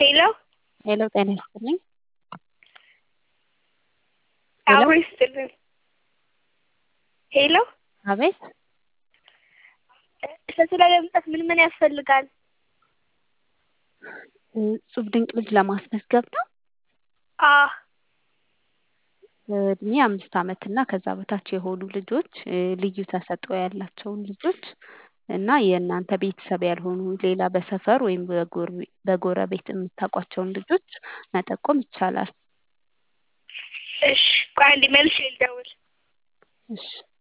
ሄሎ ሄሎ ጤና ይስጥልኝ። አብሮ ይስጥልን። ሄሎ አቤት እሸቱ ላይ ለመምጣት ምን ምን ያስፈልጋል? እጹብ ድንቅ ልጅ ለማስመዝገብ ነው። አዎ እድሜ አምስት ዓመት እና ከዛ በታች የሆኑ ልጆች ልዩ ተሰጥኦ ያላቸውን ልጆች እና የእናንተ ቤተሰብ ያልሆኑ ሌላ በሰፈር ወይም በጎረቤት የምታውቋቸውን ልጆች መጠቆም ይቻላል። እሺ ቆይ አንዴ መልሼ ልደውል። እሺ